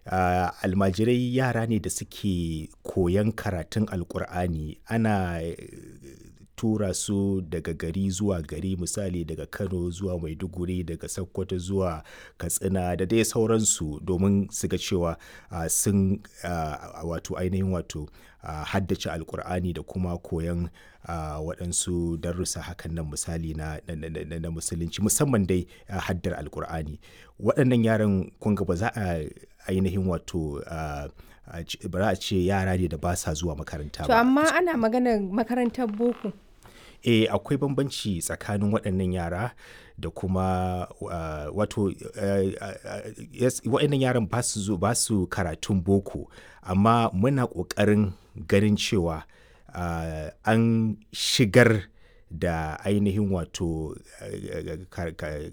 uh, almajirai yara ne da suke koyan karatun alkur'ani ana tura su daga gari zuwa gari misali daga kano zuwa maiduguri daga sokoto zuwa katsina da dai sauransu domin su ga cewa uh, sun uh, wato ainihin wato uh, haddace alkur'ani da kuma koyan uh, waɗansu darussa hakan nan misali na, na, na, na musulunci musamman dai uh, haddar alkur'ani waɗannan yaran kunga ba za a ainihin wato uh, ba za a ce yara ne da ba sa zuwa makaranta To ba amma ana maganar makarantar boko. eh akwai bambanci tsakanin waɗannan yara da kuma uh, wato uh, uh, yes, waɗannan yaran ba su zo ba su karatun boko amma muna ƙoƙarin ganin cewa uh, an shigar da ainihin wato uh, ka- ka-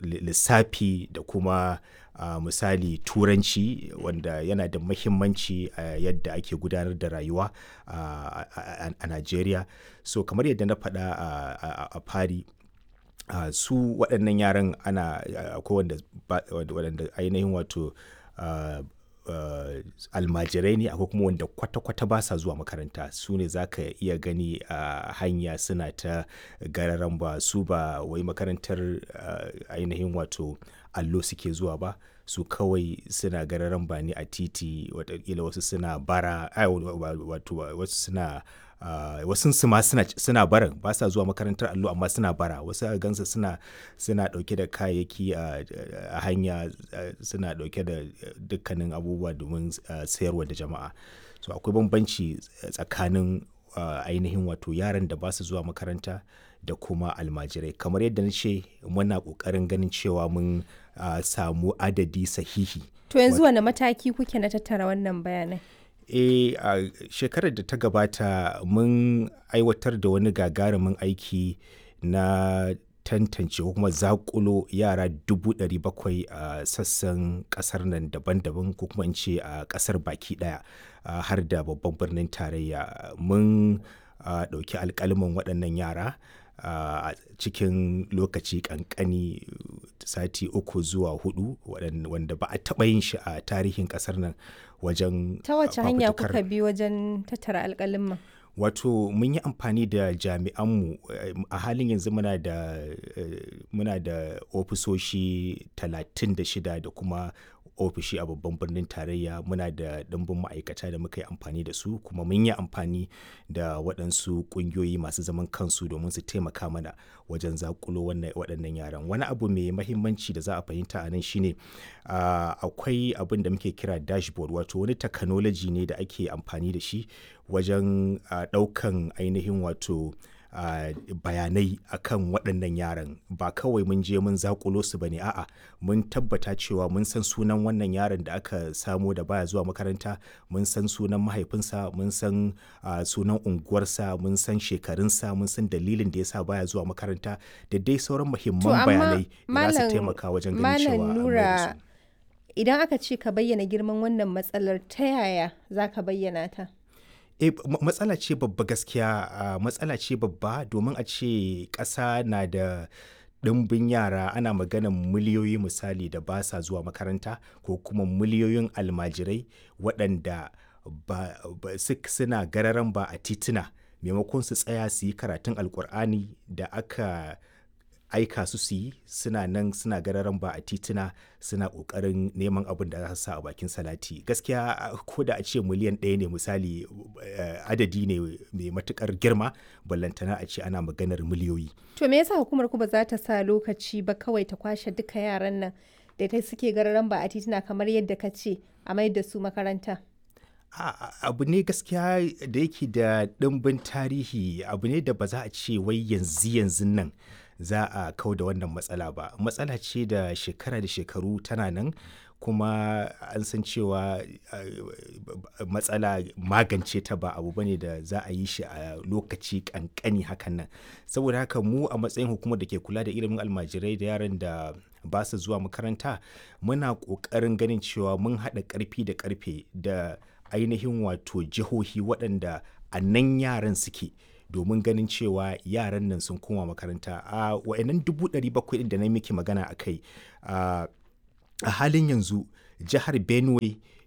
lissafi da kuma uh, misali turanci wanda yana da mahimmanci a yadda ake gudanar da rayuwa uh, a a- a Najeriya so kamar yadda na faɗa a- a a fari uh, su waɗannan yaran ana uh, akwai wanda ba- waɗanda ainihin wato uh, uh, almajirai ne akwai kuma wanda kwata-kwata ba sa zuwa makaranta su ne za ka iya gani a uh, hanya suna ta gararan ba su ba wai makarantar uh, ainihin wato allo suke zuwa ba su kawai suna gararan ba ne a titi watakila wasu suna bara ai, wato wasu suna Uh, wasu su ma suna, suna barin ba sa zuwa makarantar allo amma suna bara wasu a gansa suna suna dauke da kayayyaki a a hanya uh, suna dauke da dukkanin abubuwa domin uh, sayarwa da jama'a so akwai bambanci tsakanin uh, ainihin wato yaran da ba su zuwa makaranta da kuma almajirai kamar yadda na ce muna kokarin ganin cewa mun uh, samu adadi sahihi To yanzu wane mataki kuke na tattara wannan bayanai? e a shekarar da ta gabata mun aiwatar da wani gagarumin aiki na tantance ko kuma zakulo yara dubu ɗari bakwai a sassan ƙasar nan daban-daban ko kuma in ce a ƙasar baki ɗaya a har da babban birnin tarayya mun a, ɗauki alƙaliman waɗannan yara a cikin lokaci ƙanƙani sati uku zuwa hudu waɗan- wanda ba a taɓa yin shi a tarihin ƙasar nan wajen Ta wace hanya fafutukar- kuka bi wajen tattara alƙalin wato mun yi amfani da jami'anmu eh, a halin yanzu muna da eh, muna da ofisoshi 36 da kuma ofishi a babban birnin tarayya muna da ɗimbin ma'aikata da muka yi amfani da su kuma mun yi amfani da waɗansu ƙungiyoyi masu zaman kansu domin su taimaka mana wajen zakulo wannan- waɗannan yaran wani abu mai mahimmanci da za a fahimta a nan shine ah, akwai abin da muke kira dashboard wato wani technology ne da ake amfani da shi wajen ah, ɗaukan ainihin wato ah, bayanai akan waɗannan yaran ba kawai mun je mun zakulo su bane a'a mun tabbata cewa mun san sunan wannan yaron da aka samo da baya zuwa makaranta mun san sunan mahaifinsa mun san ah, sunan unguwarsa mun san shekarunsa mun san dalilin da yasa baya zuwa makaranta da dai sauran To muhimman amma bayanai da za su Malam taimaka wajen ganin cewa Malam an mai da Nura su. idan aka ce ka bayyana girman wannan matsalar ta yaya za ka bayyana ta? E, matsala ce babba gaskiya a matsala ce babba domin a ce ƙasa na da ɗimbin yara ana maganan miliyoyi misali da ba sa zuwa makaranta ko kuma miliyoyin almajirai waɗanda ba, ba, suk- suna gararan ba a tituna maimakon su tsaya su yi karatun alkur'ani da aka aika su su yi suna nan suna gararan ba a tituna suna ƙoƙarin neman abin da za su sa a bakin salati gaskiya a- ko da a ce miliyan ɗaya ne misali eh, adadi ne mai matuƙar girma ballantana a ce ana maganar miliyoyi To me yasa hukumar ku ba za ta sa lokaci ba kawai ta kwashe duka yaran nan da ta suke gararan ba a titina kamar yadda ka ce a mai da su makaranta? A- a- abu ne gaskiya da yake da ɗimbin tarihi abu ne da ba za a ce wai yanzu yanzu nan za a kau da wannan matsala ba matsala ce da shekara da shekaru tana nan kuma an san cewa uh, matsala magance ta ba abu bane da za a yi shi a lokaci kankani hakan nan saboda haka mu a matsayin hukumar da ke kula da ilimin almajirai da yaran da ba su zuwa makaranta muna ƙoƙarin ganin cewa mun haɗa ƙarfi da ƙarfe da ainihin wato jihohi waɗanda a nan yaran suke domin ganin cewa yaran nan sun koma makaranta a wa'annan dubu ɗari bakwai ɗin da na miki magana a kai a halin yanzu jihar benue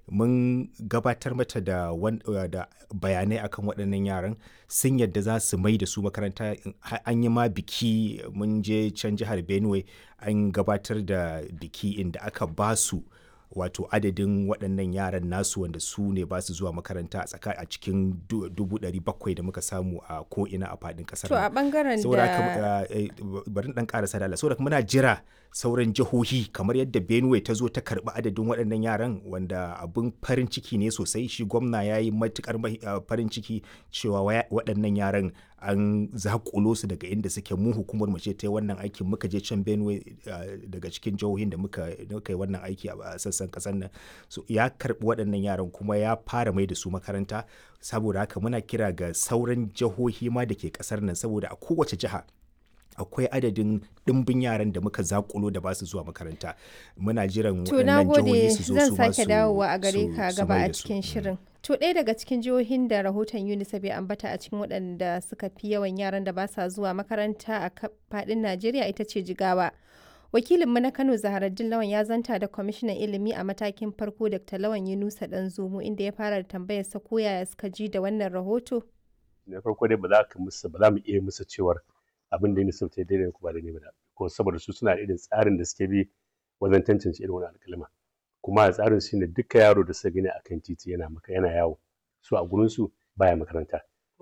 mun gabatar mata da, wan, da bayanai akan waɗannan yaran sun yadda za su mai da su makaranta an yi ma biki mun je can jihar benue an gabatar da biki inda aka ba su wato adadin waɗannan yaran nasu wanda su ne ba su zuwa makaranta a tsaka a cikin dubu ɗari bakwai da muka samu a ko'ina a faɗin ƙasar to a ɓangaren da bari ɗan ƙarasa da saboda muna jira sauran jihohi kamar yadda benue ta zo ta karɓi adadin waɗannan yaran wanda abin farin ciki ne sosai shi gwamna ya yi matuƙar farin ciki cewa waɗannan yaran an zakulo su daga inda suke mu hukumar mu ce ta yi wannan aikin muka je can benue daga cikin jihohin da muka yi wannan aiki a sassan kasar nan so ya karbi waɗannan yaran kuma ya fara mai da su makaranta saboda haka muna kira ga sauran jihohi ma da ke kasar nan saboda a kowace jiha akwai adadin ɗimbin yaran da muka zakulo da ba su zuwa makaranta muna jiran waɗannan jihohi su zo su zan sake dawowa a gare ka gaba a cikin shirin to ɗaya daga cikin jihohin da rahoton unicef ya ambata a cikin waɗanda suka fi yawan yaran da ba sa zuwa makaranta a faɗin najeriya ita ce jigawa wakilinmu na kano zaharaddin lawan ya zanta da kwamishinan ilimi a matakin farko dr lawan yunusa dan zomo inda ya fara da tambayar sa ko yaya suka ji da wannan rahoto na farko dai ba za ka musu ba za mu iya musu cewar abin da unicef ta daidai ko ba daidai ba ko saboda su suna irin tsarin da suke bi wajen tantance irin wani alƙalma kuma a tsarin shi ne duka yaro da suka gani akan titi yana maka yana yawo su a gurin su baya makaranta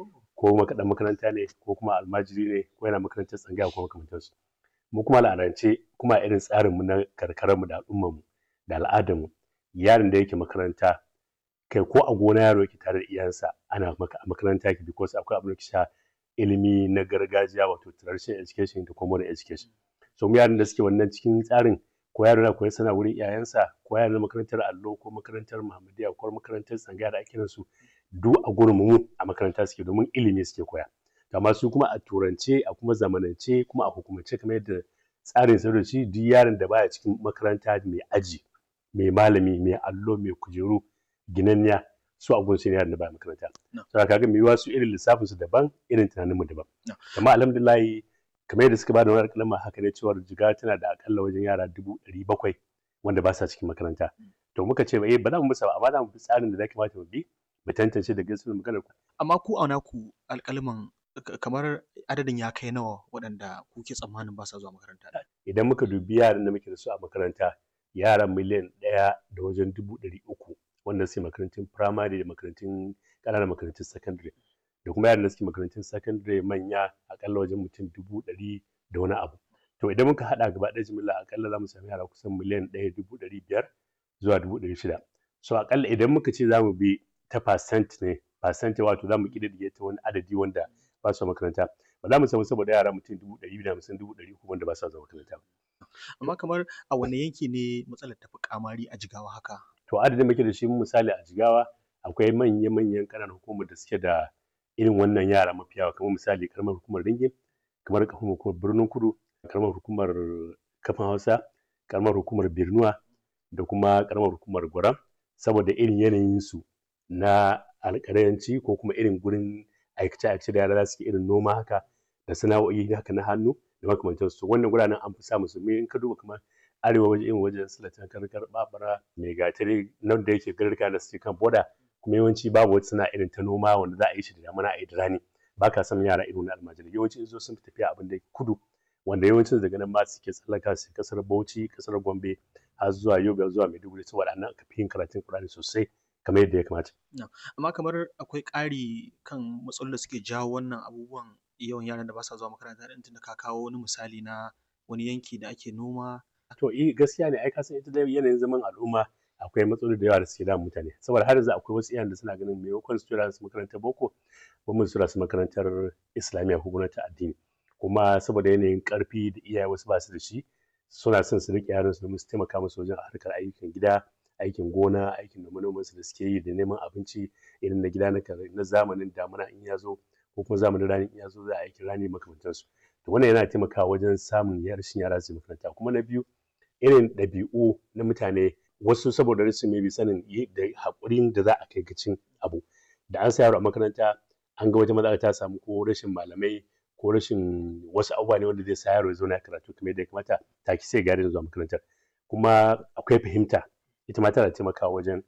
ko makaɗan makaranta ne ko kuma almajiri ne ko yana makarantar tsangaya ko makamantansu mu kuma al'adance kuma irin tsarin mu na karkarar mu da al'ummar mu da al'adar mu yaron da yake makaranta kai ko a gona yaro yake tare da iyayensa ana maka a makaranta yake because akwai abin da sha ilimi na gargajiya wato traditional education da kuma modern education so mu yaran da suke wannan cikin tsarin ko yaro na koyi sana wurin iyayensa ko yaro na makarantar allo ko makarantar muhammadiya ko makarantar tsangaya da ake su duk a gurin mu a makaranta suke domin ilimi suke koya amma su kuma a turance a kuma zamanance kuma a hukumance kamar yadda tsarin sadarci duk yaron da baya cikin makaranta mai aji mai malami mai allo mai kujeru ginanniya su a gunsu ne yaron da baya makaranta so kaga mai yiwa su irin lissafin su daban irin tunanin mu daban amma alhamdulillah kamar yadda suka bada wani kalma haka ne cewa jiga tana da akalla wajen yara dubu ɗari bakwai wanda ba sa cikin makaranta to muka ce eh ba za mu musa ba amma za mu bi tsarin da za kamata mu bi mu tantance da gaskiyar maganar amma ku a naku alƙalman kamar adadin ya kai nawa waɗanda kuke tsammanin ba sa zuwa makaranta idan muka dubi yaran da muke da su a makaranta yaran miliyan ɗaya da wajen dubu ɗari uku wanda suke makarantun firamare da makarantun ƙananan makarantun sakandare da kuma yaran da suke makarantun sakandare manya akalla wajen mutum dubu ɗari da wani abu to idan muka haɗa gaba ɗaya jimilla akalla za mu sami yara kusan miliyan ɗaya dubu ɗari biyar zuwa dubu ɗari shida so akalla idan muka ce za mu bi ta percent ne percent wato za mu ƙididdige ta wani adadi wanda ba su makaranta ba za mu samu saboda yara mutum dubu ɗari biyu da hamsin dubu ɗari uku wanda ba sa zuwa makaranta amma kamar a wane yanki ne matsalar tafi kamari a jigawa haka to adadin muke da shi misali a jigawa akwai manya-manyan ƙananan hukumar da suke da irin wannan yara mafi yawa kamar misali karamar hukumar ringin kamar karamar hukumar birnin kudu karamar hukumar kafin hausa karamar hukumar birnuwa da kuma karamar hukumar gwaram saboda irin yanayin su na alƙalanci ko kuma irin gurin aikace-aikace da yara za su irin noma haka da sana'o'i haka na hannu da makamantansu wannan guraren an fi samu su in ka duba kamar arewa waje irin wajen silatan karkar babara mai gatari nan da yake garka da suke kan boda kuma yawanci babu wata sana'a irin ta noma wanda za a yi shi da damana a yi da rani ba ka san yara irin na almajiri yawanci in zo sun fi tafiya abin da kudu wanda yawancin daga nan ma suke tsallaka su kasar bauchi kasar gombe har zuwa yobe zuwa maiduguri saboda nan aka fi yin karatun kurani sosai kamar yadda ya kamata. Amma kamar akwai ƙari kan matsalolin da suke jawo wannan abubuwan yawan yaran da ba sa zuwa makaranta ɗin tunda ka kawo wani misali na wani yanki da ake noma. To eh gaskiya ne ai ka san ita da yanayin zaman al'umma akwai matsaloli da yawa da suke damun mutane saboda har yanzu akwai wasu iyayen da suna ganin maimakon su tura su makarantar boko ba mu tura su makarantar islamiyya ko gwamnati addini kuma saboda yanayin karfi da iyaye wasu ba su da shi suna son su riƙe yaran su domin su taimaka musu wajen harkar ayyukan gida aikin gona aikin noma su da suke yi da neman abinci irin na gida na zamanin damuna in ya zo ko kuma zamanin rani in ya zo za a aikin rani makamantansu to wannan yana taimakawa wajen samun rashin yara su makaranta kuma na biyu irin ɗabi'u na mutane wasu saboda rashin mai sanin da haƙurin da za a kai gacin abu da an sa yaro a makaranta an ga wata matsala ta samu ko rashin malamai ko rashin wasu abubuwa ne wanda zai sa yaro ya zauna karatu kamar yadda ya kamata ta ki sai gari zuwa makarantar kuma akwai fahimta ita ma tana taimakawa wajen